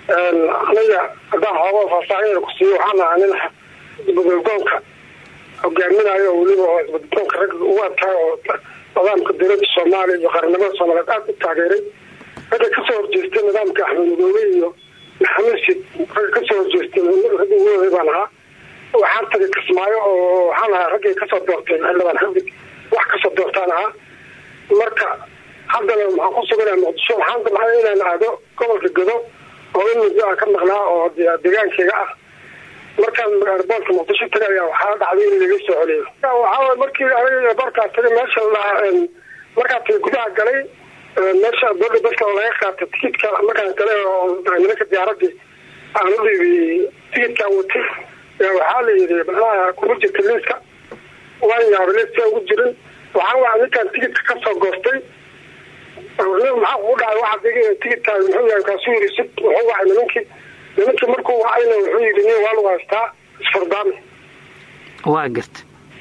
aniga haddaan xooga faahfaahin ku siiyo waxaan ahaa nin isbadaldoonka hogaaminayo oo weliba oo isbadaldoonka ragga ugu adkaay oo nidaamka dowladda soomaaliya iyo qaranimada soomaaliyeed aada u taageeray ragga kasoo horjeestay nidaamka axmed madoobe iyo maxamuud sid ragga kasoo horjeestay ragga ugu waday baan ahaa waxaan tagay kismaayo oo waxaan ahaa raggay kasoo doorteen xildhibaan xadig wax kasoo doortaan ahaa marka haddana waxaan ku suganaha muqdisho waxaan damcay inaan aado gobolka gado oo in muddo a ka maqnaa oo deegaankeyga ah markaan airboortka muqdisho tagay ayaa waxaa dhacday in laga soo celiyo waxaa markii aniga airboortkaa tagay meesha lahaa markaa tagay gudaha galay meesha boorda dadka oo laga qaatay tikidka markaan galay oo nimanka diyaaradii aan u dhiibiyey tikidkaan watay waxaa la yidhi macnaha kuma jirta liiska waan yaabay liiska ugu jirin waxaan waa ninkaan tikidka kasoo goostay maxaa kugu dhacay waxa tikidkaa muxuu yahay kaasuu yiri sid wuxuu wacay nimankii nimankii markuu wacayna wuxuu yidhi nin waa lagu haystaa isfardaami waa garta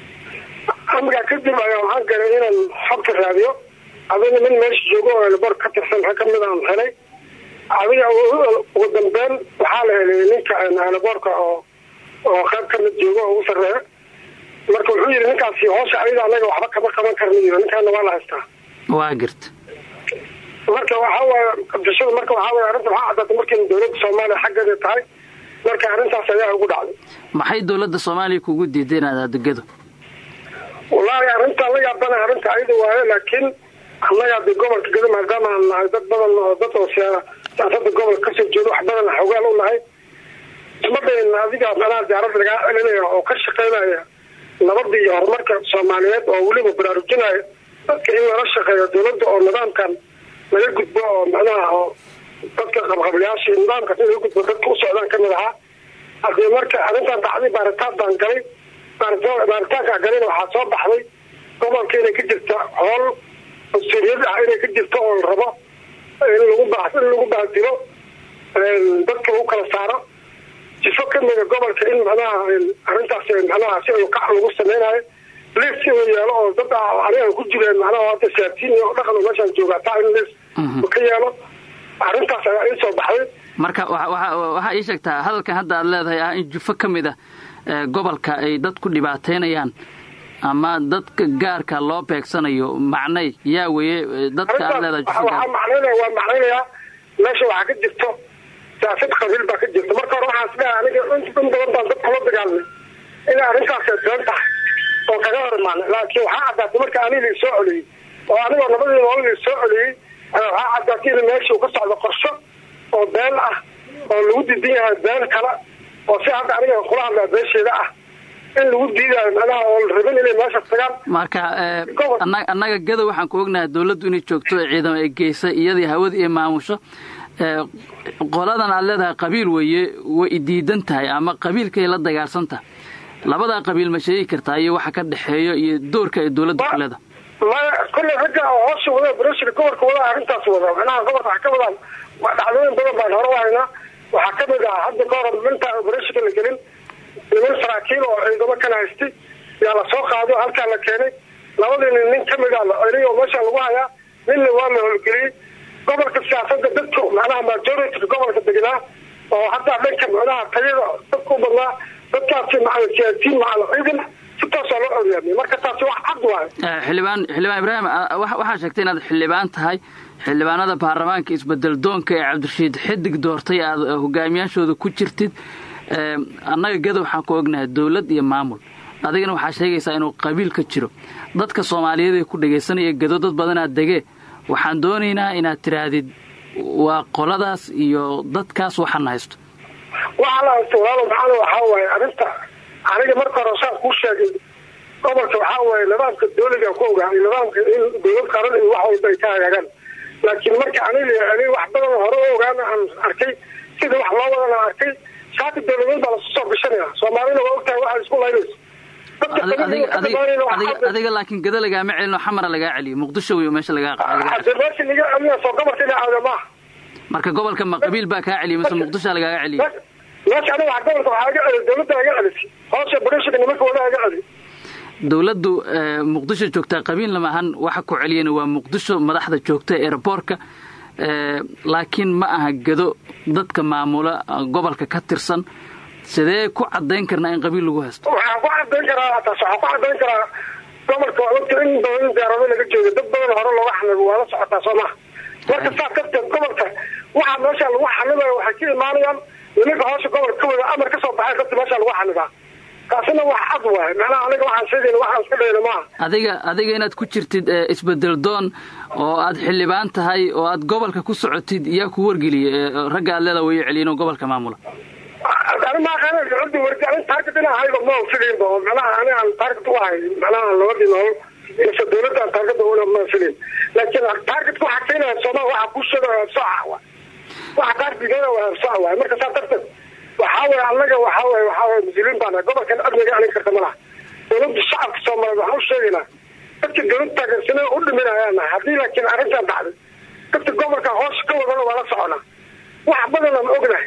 amigaa kadib ayaa waxaan galay inaan xogta raadiyo adiga nin meesha joogo oo elbor ka tirsan rag kamid aan helay adiga ugu dambeyn waxaa la helay ninka elboorka oo oo qayb kamid joogo oo ugu sarreeya marka wuxuu yidhi ninkaasi hoosha ayada anaga waxba kama qaban karna yiri ninkaana waa la haystaa waa garta marka waxaa waaya qabdashada marka waxaa waaya arrinta waxaa caddaatay markii dowladda soomaaliya xaggeeda tahay marka arrintaas ayaa ugu dhacday maxay dowladda soomaaliya kugu diiday inaad aadegado wallaahi arrinta la yaabana arrinta ayada waayo laakiin annaga de gobolka gado maadaama aan nahay dad badan oo dad oo siyaasada gobolka kasoo jeedo wax badan xogaal u nahay isma dayn adiga manaa diyaarada lagaa celinaya oo ka shaqeynaya nabada iyo horumarka soomaaliyeed oo weliba baraarujinaya dadka in lala shaqeeyo dowladda oo nidaamkan laga gudbo oo macnaha oo dadka qabqablayaasha nidaamkaas in laga gudbo dadka u socdaan kamid ahaa hadii marka arrintan dhacday baaritaan baan galay baaritaankaa galina waxaa soo baxday gobolka inay ka jirta hool mas-uuliyad ah inay ka jirto oo la rabo in lagu ba in lagu baadilo dadka lagu kala saaro sifo kamida gobolka in macnaha arrintaas macnaha si kac lagu sameynayo liis inuu yeelo oo dad aniga ku jireen macnaha hadda siyaasiyiin oo dhaqan meeshaan joogaa taa in liis ka yeelo arrintaas ayaa ii soo baxday marka waxaa ii sheegtaa hadalkan hadda aad leedahay ah in jufo ka mid a gobolka ay dad ku dhibaateynayaan ama dadka gaarka loo beegsanayo macnay yaa weye dadka aad leedahay waxaa macnaynaya waa macnaynayaa meesha waxaa ka jirto siyaasad qabiil baa ka jirta marka hore waxaas leehay aniga in badan baan dadka la dagaalmay inay arrintaas been tahay oo kaga hor imaanay laakiin waxaa caddaatay marka aniga lii soo celiyey oo anigoo nabadii nool lii soo celiyey waxaa caddaatay in meesha ka socdo qorsho oo been ah oo lagu diidan yahay been kale oo si hadda aniga kula hadlaa beesheeda ah in lagu diidayo macnaha oo la rabin inay meesha tagaan marka annaga gadow waxaan ku ognahay dawladdu inay joogto ciidamo ay geysay iyadii hawada iyo maamusho qoladan aad leedahay qabiil weeye way diidan tahay ama qabiilkay la dagaalsan tahay labadaa qabiil ma sheegi kartaa iyo waxa ka dhexeeyo iyo doorka ay dawladda ku leedahay maya kolley ragga oo hoosha wada breshka gobolka wada arrintaas wada macnaha gobolka waxaa ka wadaan dhacdooyin badan baan hore u haynaa waxaa kamid ah hadda ka hor minta breshka la gelin niman saraakiil oo ciidamo kala haystay yaa la soo qaado halkaa la keenay labadii nin nin kamid a la celiy oo meesha lagu hayaa ninna waa la howlgeliyey gobolka siyaasada dadku macnaha majority gobolka degnaa oo haddaa dhanka macnaha tayada dadka u badnaa dadkaasi macal siyaasiyiin macal ciidan si toosoo loo ogaamiyey marka taasi wax cad waayo xildhibaan xildhibaan ibraahim waxaa sheegtay inaad xildhibaan tahay xildhibaanada baarlamaanka isbedel doonka ee cabdirashiid xidig doortay aad hogaamiyaashooda ku jirtid annaga gada waxaan ku ognahay dawlad iyo maamul adigana waxaa sheegaysaa inuu qabiil ka jiro dadka soomaaliyeed ee ku dhegaysanaya gado dad badanaad degee waxaan doonaynaa inaad tidhaahdid waa qoladaas iyo dadkaas waxaan haysto waxaa la haysto walaalo maxaana waxaa waaye arrinta aniga marka hore saan kuu sheegay gobolka waxaa waaye nidaamka dawliga ku ogaa nidaamka in dawlad qaran iyo wax walba ay ka hagaagaan laakiin marka aniga aniga wax badan hore u ogaana aan arkay sida wax loo wadana arkay shaati dawladeed baa lasu soo gashanaya soomaalina waa ogtahay waxay isku laynayso adiga laakiin gada lagaama celino xamara lagaa celiyo muqdisho wey meesha lagaa meesha laga celiya soo gobolka ina aada maaha marka gobolka ma qabiil baa kaa celiya mise muqdisho lagaaga celiyo meesha aniga wax gobolka waxaa ga celiy dawladda aga celisay hoosha breshka nimanka wada aga celiy dawladdu muqdisho joogtaa qabiilna maahan waxa ku celiyana waa muqdisho madaxda joogta eeraboorka laakiin ma aha gado dadka maamula gobolka ka tirsan sidee ku cadayn karnaa in qabiil lagu haysto waxaan ku cadayn karaa taas waxaan ku cadayn karaa gobolka waa ogta in badan diyaarado laga jooga dad badan hore looga xanibo waa la socotaa soo maha marka saas darteed gobolka waxaa meesha lagu xanibayo waxay ka imaanayaan nimanka hoosha gobolka ka wada amar ka soo baxay dadka meesha lagu xanibaa taasina wax cad waay macnaha aniga waxaan sheegayna waxaan iska dhayna maaha adiga adiga inaad ku jirtid isbedel doon oo aad xildhibaan tahay oo aad gobolka ku socotid yaa ku wargeliyay ragga aad leeda wayo celiyin oo gobolka maamula ani maaqaanadi wardi ani taarget inaa hayba ma filayn ba macnaha ani aan taarget u ahay macnaha labadii nool mise dawladda aan taarget una ma filayn laakiin taargetka waxaa keenaya soomaa waxa ku sheega soca wa waxa taargetkana waa soca waay marka saa darteed waxaa weye annaga waxaa weye waxaa weye mas-uuliin baana gobolkan amniga anin karta ma laha dawladda shacabka soomaaliyeed waxaan u sheegaynaa dadka dawlad taageersana u dhiminayaana haddii laakiin arrintan dhacday dadka gobolka hoos ka wadana waa la soconaa wax badan aan ognahay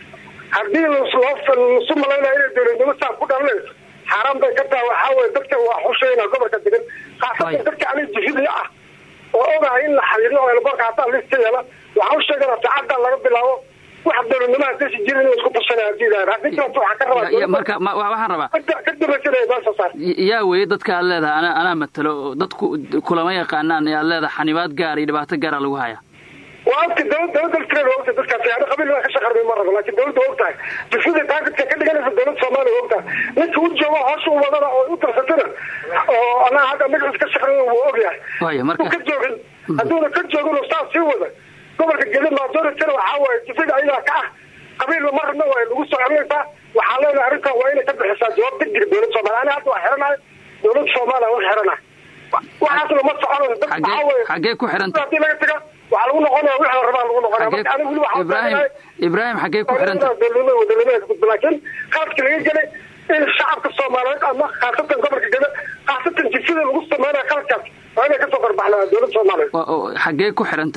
haddii lasu malaynaya inay dawladnimo saa ku dhalanayso xaaraan bay ka tahay waxaa weye dadka waa xushayna gobolka degan khaasatan dadka ani jifidii ah oo ogahay in la xariiriyo oo elboorka hataa lista yeela waxaan u sheeganaa saacaddan laga bilaabo wax dawladnimaha dasi jira inuu isku tashanaya hadii ilahay haddii kaleto waxaan ka rabaa marka waxaan rabaa ka dambaysanaya baa soo saar yaa weeye dadka aad leedahay ana anaa matalo dadku kulama yaqaanaan ee aad leedahay xanibaad gaar iyo dhibaato gaara lagu hayaa waa ogta dawlad dawladda laftireeda waa ogta dadkaasi ani qabiil baa ka shaqarmay ma rabo laakiin dawladda waa ogtahay jifida taargetka ka dhiganaysa dawladda soomaaliya waa ogtahay ninka u joogo hoosha u wadana oo u darsatana oo anaa hadda magaciis ka shaqarmay wuu ogyahay waya marka ka joogin hadduuna ka joogin oo saas sii wada gobolka gedi majoritana waxaa waaye jifida ayagaa ka ah qabiilba ma rabna way lagu soo celinaysaa waxaa leenahay arrintan waa inay ka bixisaa jawaab degdeg dawladda soomaaliya ani hadda waa xiranahay dawladda soomaaliya waa xiranahay waxaasna ma soconayso dad waxaa weye xaggee ku xiranta hadii laga taga waxaa lagu noqonaya wixii la rabaa lagu noqonaya marka aniga weli waxaa ibrahim ibrahim xaggee ku xiranta dawladnimada wadanimaha ka gudba laakiin qaadka laga gelay in shacabka soomaaliyeed ama khaasatan gobolka geda khaasatan jifida lagu sameynaya qaladkaas waa inay kasoo qarbaxnaa dawladda soomaaliyeed xaggee ku xiranta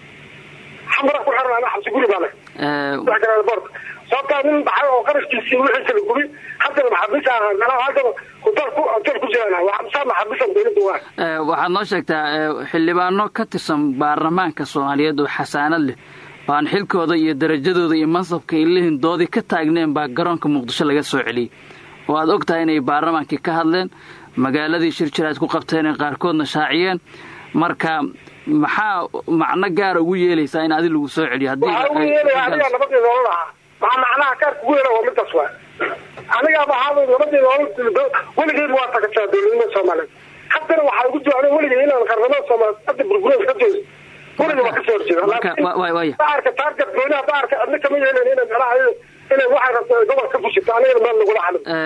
xamara ku xiran ana xabsi guri baana boorka sababtaa nin baxay oo qarashkiisii wixiisa la gubi haddana maxabiis ah macnaha haddana hotel ku hotel ku jirana waa amsaa maxabiisan dawladda waa waxaad noo sheegtaa xildhibaano ka tirsan baarlamaanka soomaaliyeed oo xasaanad leh oo aan xilkooda iyo darajadooda iyo mansabka ilihin doodii ka taagneen baa garoonka muqdisho laga soo celiyey oo aad og tahay inay baarlamaankii ka hadleen magaaladii shir jiraad ku qabteen ee qaarkoodna shaaciyeen marka maxaa macno gaara ugu yeelaysaa in adi lagu soo celiyo waxaa ugu yeelaya anigaa nabadii nolol ahaa maxaa macnaha kaarka ugu yeela waa midaas waa anigaaba ahaada nabadii nolol weligeed waa tagataa dawladnimada soomaaliyeed haddana waxaa ugu jiro aniga weligay inaan qarnamada soomaaliyeed hadda burburees ka joogo weliga waa kasoo horjeeda baarka taarget gooniha baarka adna kama yeelen inay macnaha inay waxay rabto gobol ka fushito anigana meel lagula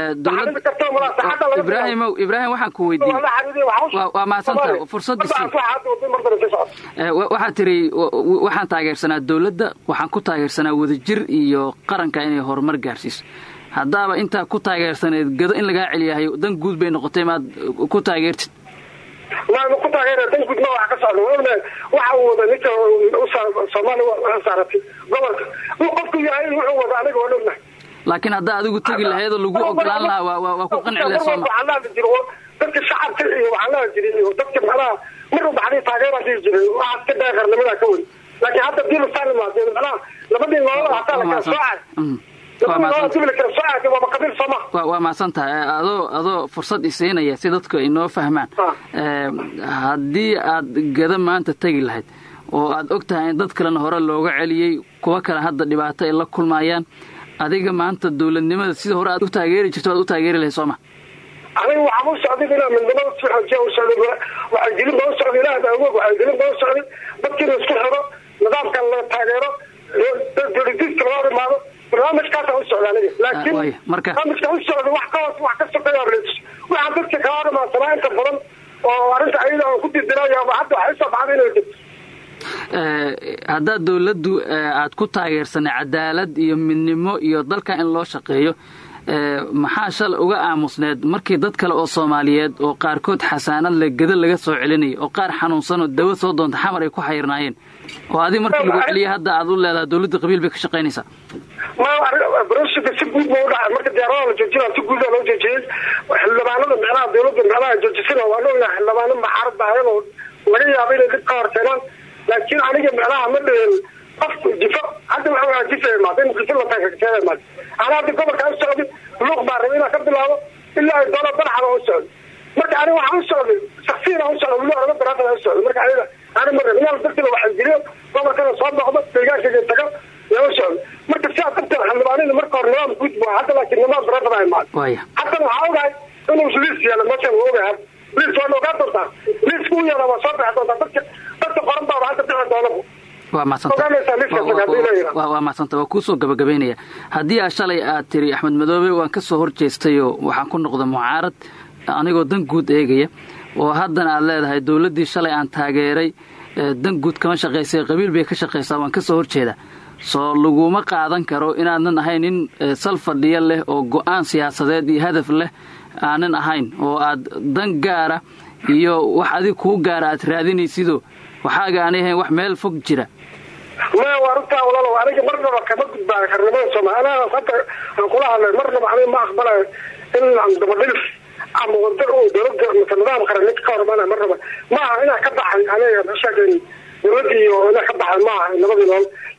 xalin ibrahimow ibrahim waxaan ku weydiiyey waa mahadsantaha fursadda waxaad tiri waxaan taageersanaa dawladda waxaan ku taageersanaa wadajir iyo qaranka inay horumar gaarsiiso haddaaba intaa ku taageersaneed gado in lagaa celiyahay dan guud bay noqotay maad ku taageertid ma ku taageera dan guud ma wax ka socda ogna waxa uu wada ninka soomaaliya saaratay gobolka uu qofku yahay wuxuu wada aniga waa ognahay laakiin haddaa adigu tegi lahayd oo lagu ogolaan lahaa waa waa ku qanci lahay sooma waxaa laadi jiro dadka shacabka iyo waxaa laadi jiray iyo dadka macnaha mar walba hadii taageera dhihi jiray waxaad ka dhahay qarnimada ka weyn laakiin hadda dii lasaan imaadeen macnaha labadii nolol hataa la kala soocay waa mahadsan tahay adoo adoo fursad isiinaya si dadku ay noo fahmaan haddii aad gada maanta tegi lahayd oo aad og tahay in dad kalena hore looga celiyey kuwo kale hadda dhibaato ay la kulmayaan adiga maanta dawladnimada sida hore aad u taageeri jirto aad u taageeri lahayd sooma aniga waxaan u socday inaa midnimada si xoojiya u socday waxaygelin baa u socday ilaah baa awoog waxaygelin baa u socday dadkiina isku xiro nidaamkan la taageero dawladiiska laga hor imaado barnaamijkaasa u socda aniga laakiin barnaamijka u socda wax ka hoos wax ka sokeeya waxaan dadka kala hor imaadsanaa inta badan oo arrinta ayada aan ku dirdirayo ama hadda waxay soo baxday inay jirto haddaad dawladdu aad ku taageersanay cadaalad iyo midnimo iyo dalka in loo shaqeeyo maxaa shalay uga aamusneed markii dad kale oo soomaaliyeed oo qaarkood xasaanad le gada laga soo celinayay oo qaar xanuunsanoo dawo soo doonta xamar ay ku xayirnaayeen oo adi markii lagu celiya hadda aad u leedahay dawladda qabiil bay ka shaqaynaysaa brosika si guud ba udhacay marka diyaaradaha la joojina si guuda loo joojiyey xildhibaanada micnaha dawladda micnaha joojisana waa ognahay xildhibaano maxaarad bahayan oo laga yaabo inay dib ka hor keenaan laakiin aniga micnaha ma dhihin qofku jifo hadda waxa waa jifa imaad in jifo la taga imaad ana hadda gobolka u socday luuq baa raba inaan ka bilaabo ilaa ay doono barxaba u socday marka aniga waxaan u socday shaksiina u socday wili oraba baraafada u socday marka aniga ani ma rabin inaan dadkina waxageliyo gobolkana soo noqdo deegaankayga tago yaa u socday marka sidaa darteed xildhibaanina marka hore nidaam guud bu hadda laakiin nidaam baraafada imaad haddana waxaa ogahay inuu liis yaalo meeshan waa ogahay liis waa ogaa doontaa liiska u yaala waa soo bixi doontaa dadka dadka qoran baaba hadda bixi doonaba waa madsanta waa kuusoo gabagabaynaya haddii a shalay aad tiri axmed madoobe waan ka soo horjeestayoo waxaan ku noqda mucaarad anigoo dan guud eegaya oo haddana aad leedahay dowladdii shalay aan taageeray dan guud kama shaqaysay qabiil bay ka shaqaysaa waan ka soo horjeeda soo laguma qaadan karo inaadan ahayn nin sal fadhiyo leh oo go-aan siyaasadeed iyo hadaf leh aanan ahayn oo aad dan gaara iyo wax adig kuu gaara aad raadinaysidoo waxaaga aanay ahayn wax meel fog jira maya waa runtaa walaalow aniga marnaba kama gudbaayo qarnimada soomaali anaa hadda aan kula hadlay marnaba aniga ma aqbalayo in dabadhilf ama wada dowlada mase nidaam qaran ninka ka hormana marnaba maaha inaa ka baxay aniga sheegen dowladii iyo inaa ka baxay maaha nabadii nool